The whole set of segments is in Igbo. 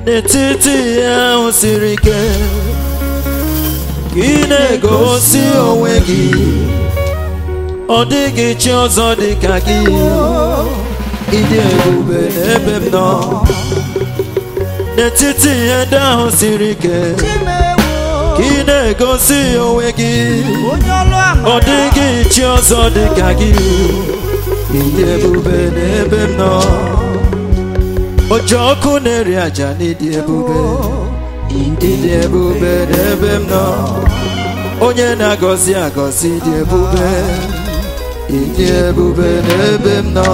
n'etiti ahụ siri ike ka ị na-egosi onwe gị ọ dịghị chi ọzọ dị ka gị ịdị ebube n'ebe m nọ n'etiti ihe ndị ahụ siri ike ka ị na-egosi onwe gị onye ọlụ ọ amara dịghị chi ọzọ dị ka gị ịdị ebube n'ebe m nọ oji ọkụ na-eri aja n'ịdị ebube ịdị ebube n'ebe m nọ onye na-agọzi agọzi dị ebube ịdị ebube n'ebe m nọ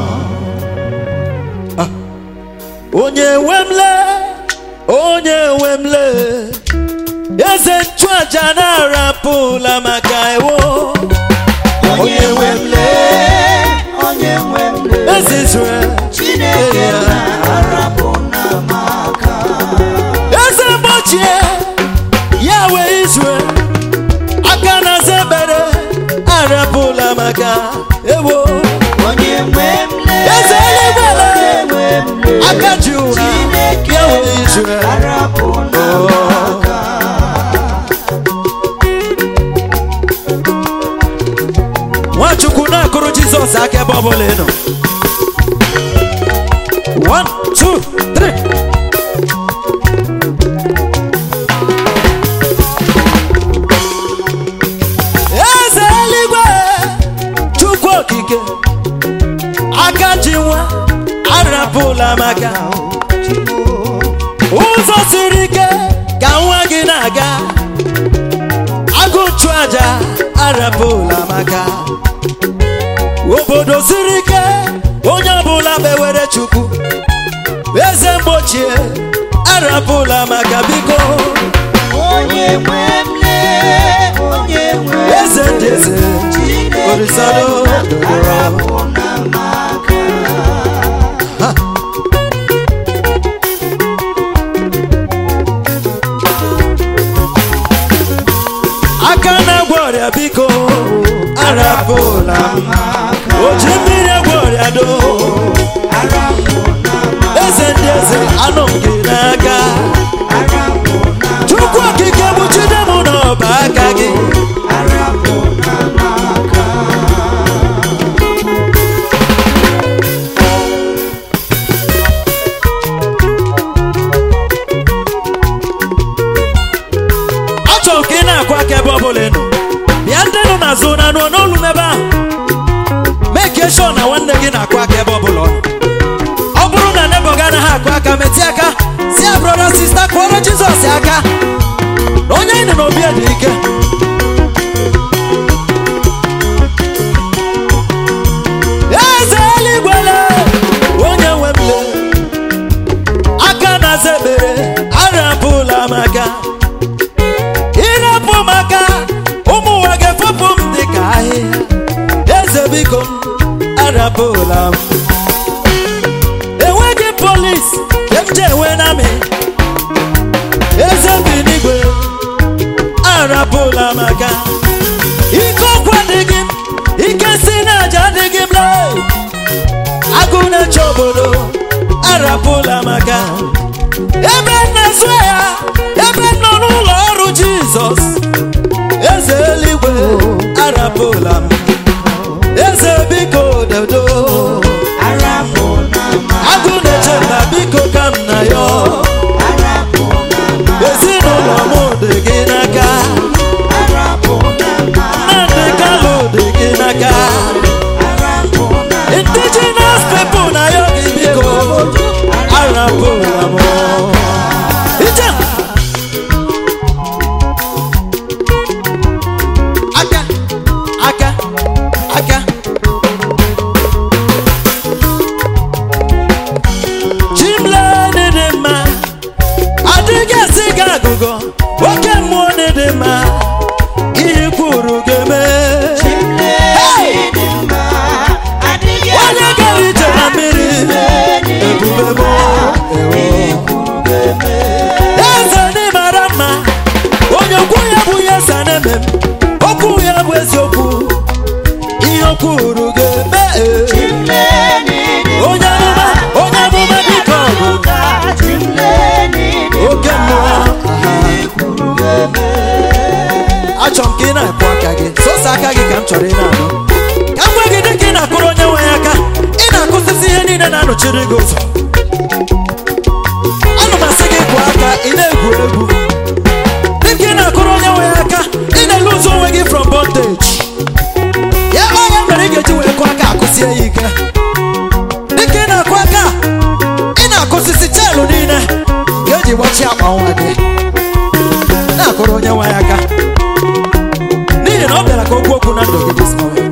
Ah. onye nwe m le onye nwe m le eze nchụaja na-arapụla maka ewo onye nwe m lee onye nwe m lee eze Israel chineke ya. na-arapụ na maka eze mgbochie ya wee Israel aka na zebere arapụla maka ewo onye nwe m lee Eze eluigwe lee. onye nwe m lee aka ji ụra chineke ya wee Israel na-arapụ na maka nwachukwu na-akụrụ jizọs aka ebe ọbụla ị nọ One, two, three. eze eluigwe chukwu okike aka ji nwa arapụla maka ụzọ siri ike ka nwa gị na-aga agụchụ aja arapụla maka obodo siri ike onye ọbụla bewere chukwu eze mgbochie arapụla maka biko onye nwe m lee onye nwe m eze ndị eze chineke orisado na-arapụ na maka aka na-agwọ ọrịa biko arapụla m oji mmiri agwọ ọrịa do arapụ na maka eze ndị eze anụ m gị n'aka arapụ na chukwu okike gbuchide m n'ọba aka gị arapụ na maka achọrọ ka ị na-akụ aka ebe ọbụla ị nọ bịa ndị nọ n'azụ na anụ n'olu m ebe ahụ mee ka eshọ na nwanne gị na-akụ aka ebe ọbụla ọ nọ. ọ bụrụ na nebo gị anaghị akụ aka metị aka si ya brọda sista kụọrọ jizọs aka na onye anyị nọ n'obi dị ike eze eluigwele onye nwe m le aka na-aza ekpere arapụla maka ịrapụ maka ụmụ ụwa ga-efepụ m dị ka ahịhịa eze biko m arapụla m enweghị polis eche enwe na amị eze bi n'igwe arapụla maka ike ọkwa adịghị m ike si n'aja adịghị m lee agụ na-eche obodo arapụla maka ebe m na-azụ ya ebe m nọ n'ụlọ ọrụ jizọs eze eluigwe arapụla m eze biko dodo arapụ na maka agụ na-eche mba biko ka m na ya arapụ na maka ezinụlọ m dị gị n'aka arapụ na maka nnamdị kalụ dị gị n'aka arapụ na indigenous people na ya gị biko arapụla m ije aka aka aka chimle dị mma adịghị esi gị agụgọ oke mmụọ dị mma ihe kwuru ga-eme chimle dị mma adịghị onye gara ije na mmiri ebube m eze ndị mara mma onye okwu ya bụ ihe eze na-eme m okwu ya bụ eziokwu ihe o kwuru ga-eme chimle dị onye amụma onye amụma biko ọgụ chimle chọrọ ị na-anụ ka m gwa gị dịka ị na-akụrụ onye nwe ya aka ị na-akụsịsị ihe niile na-anọchiri gị ụzọ ana m asị gị gụọ aka ị na-egwu egwu dịka ị na-akụrụ onye nwe ya aka ị na-eluzu onwe gị from bondage ya onye mere ị ga-eji wee kụọ aka akụsie ya ike dịka ị na-akụ aka ị na-akụsịsị cheelụ niile ga-eji gbachi akpa nwa gị na-akụrụ onye nwe ya aka n'ihi na ọ bịara ka okwu okwu na ndụ gị this moment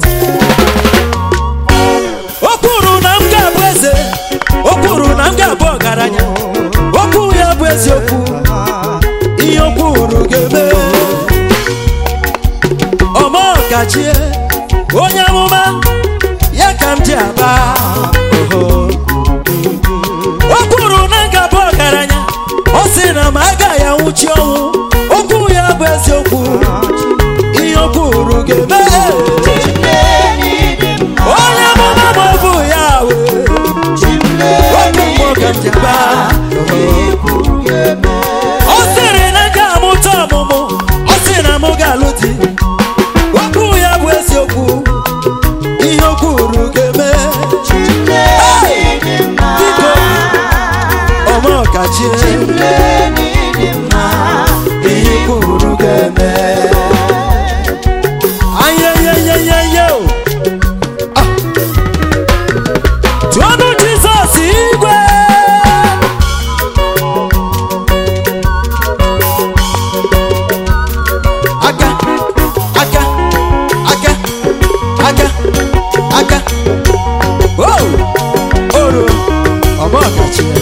o kwuru na m ga-abụ eze o kwuru na m ga-abụ ọgaranya okwu ya bụ eziokwu ihe o kwuru ga-eme ọma ọkachie onye amụma ya ka m ji aba oho. o kwuru na m ga-abụ ọgaranya ọ sị na m agaghị anwụchi ọnwụ okwu ya bụ eziokwu ihe o kwuru ga-eme onye amụma ma ọ bụ ya wee otu mmụọ ka m ji aba ọ sịrị na m ga-amụta ọmụmụ ọ sị na m ga-alụ di okwu ya bụ eziokwu ihe o kwuru ga-eme biko ọma ọkachie ihe i kwuru ga-eme ayeyeyeyeye o Ah. tụọnụ jizọs igwe aka aka aka aka aka o oro ọma ọkachie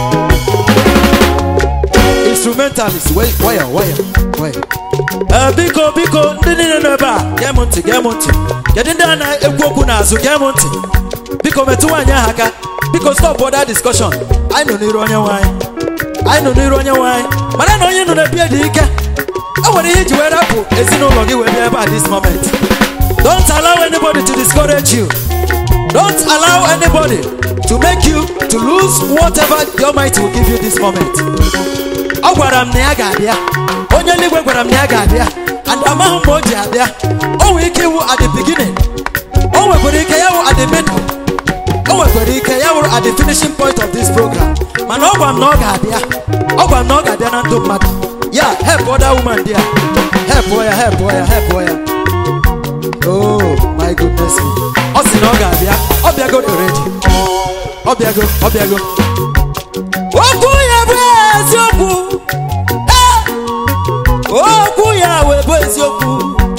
instrumentalist waya waya waya waya Ee, biko biko ndị niile nọ ebe a gee m ntị gee m ntị kedu ndị a na-ekwu okwu n'azụ gee m ntị biko metụ nwaanyị ahụ aka biko stop other discussion anyị nọ n'iru onye nwaanyị anyị nọ n'iru onye nwaanyị mara na onye nọ n'ebe dị ike e nwere ihe iji wee rapụ ezinụlọ gị wee bịa ebe a this moment don't allow anybody to discourage you don't allow anybody to make you to lose whatever the almighty will give you this moment ọ gwara m na ya ga-abịa onye eluigwe gwara m na ya ga-abịa and amaghị m ma o ji abịa o nwere ike iwu at the beginning o nwekwara ike ya wụ at the middle o nwekwara ike ya wụrụ at the finishing point of this program mana ọ gwa m na ọ ga-abịa ọ gwa m na ọ ga-abịa na ndụ mmadụ ya help other woman there help ya help ya help ya oh my goodness me ọ sị na ọ ga-abịa ọ bịago already ọ bịago ọ bịago okwu ya bụ eziokwu Eh! okwu ya wee bụ eziokwu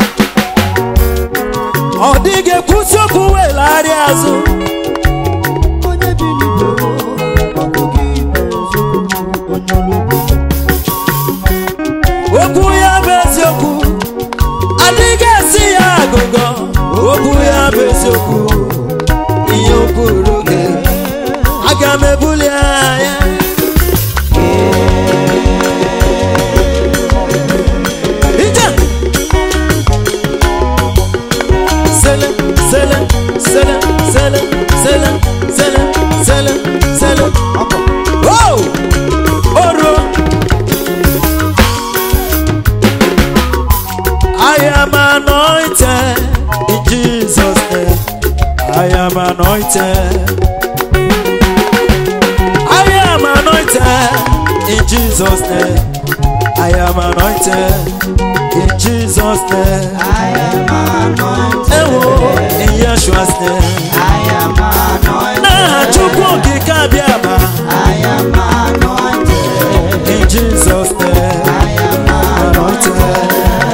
ọ dịghị ekwusi okwu wee lagharịa azụ okwu ya bụ eziokwu adịghị esi ya agụgọ okwu ya bụ eziokwu ihe o kwuru gị aga m ebuli anya ije sele sele sele sele sele sele sele sele oh oro I am anointed in Jesus name I am anointed I am anointed in Jesus name I am anointed in Jesus name ewo in Yeshua's name n'aha Chukwu okike abịa ma in Jesus name anointed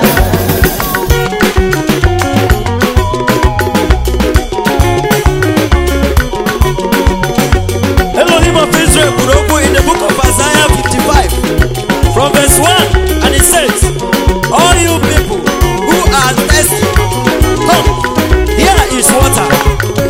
Elohim of Israel kwuru okwu in the book of Isaiah 55 from verse 1 and it says all you people who are thirsty come here is water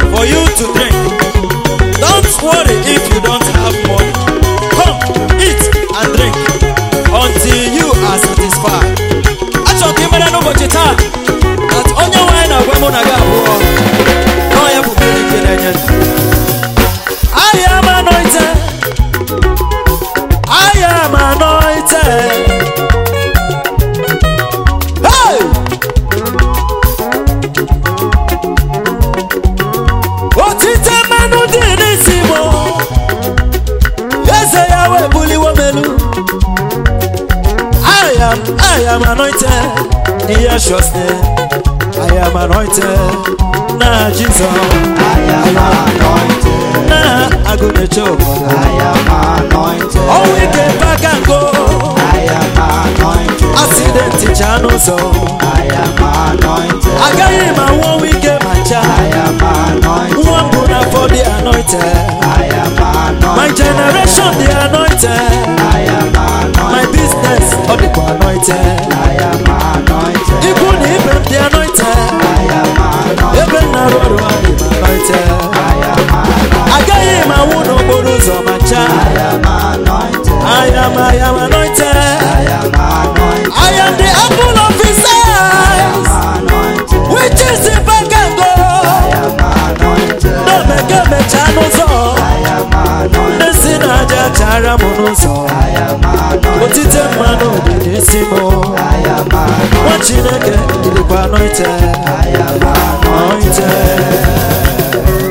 am anointed in Yeshua's name. I am anointed. Nah, Jesus. I am anointed. Nah, I go to church. I am anointed. Oh, we get back and go. I am anointed. Accident teacher no so. I am anointed. I got him and one weekend my I child. am anointed. One puna for the anointed. I am anointed. My generation the anointed. I am anointed. My business all the anointed. I am anointed. Even if I'm the anointed. I am anointed. Even na road I'm anointed. I am anointed. I got him and one no bonus on my I child. am anointed. I am I am anointed. I am anointed. I am the apple of his eyes. Anointed. Which is the back and go. I am anointed. No make me channel so. I am anointed. Nesi na aja chara m n'ụzọ I am anointed. otite mmanụ dị n'isi m I am anointed. nwa chineke dịrịkwa anointed I am anointed. anointed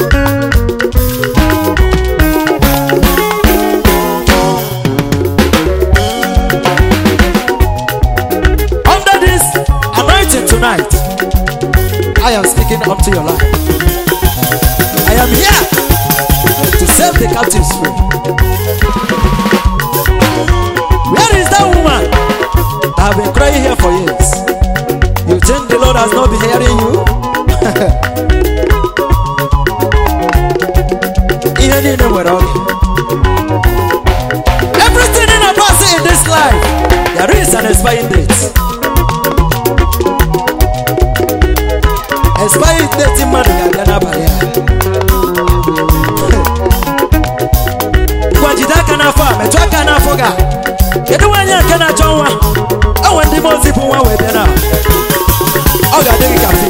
under this anointing tonight I am speaking unto your life I am here to set the captives free Where is that woman that have been crying here for years? You think the Lord has not been hearing you? Ihe niile nwere oge. Everything in a person in this life, there is an expiring date. Expiring date mmadụ ga-abịa n'abalị a. Ngwa jide aka n'afọ a metụ aka n'afọ gị a. kedu nwaanyị a nke na-achọ nwa enwe ndị mmụọ ozi bụ nwa wee bịa na ọ ga-adị gị ka fim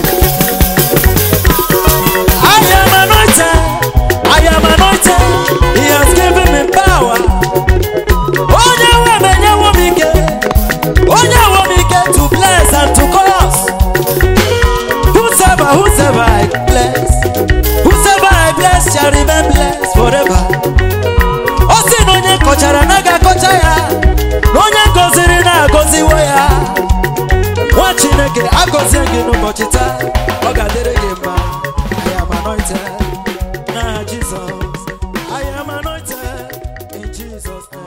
I am anointed, I am anointed, he has given me power. Onye nwe m enyewo m ike, onye nwe m ike to bless and to curse. Whosoever, whosoever I bless, whosoever I bless shall remain blessed forever. ọ sị na onye kọchara na ga-akọcha ya na onye gọziri na-agọziwo ya nwa chineke agọzie gị n'ụbọchị taa ọ ga-adịrị gị mma I am anointed na Jizọs I am anointed in Jesus name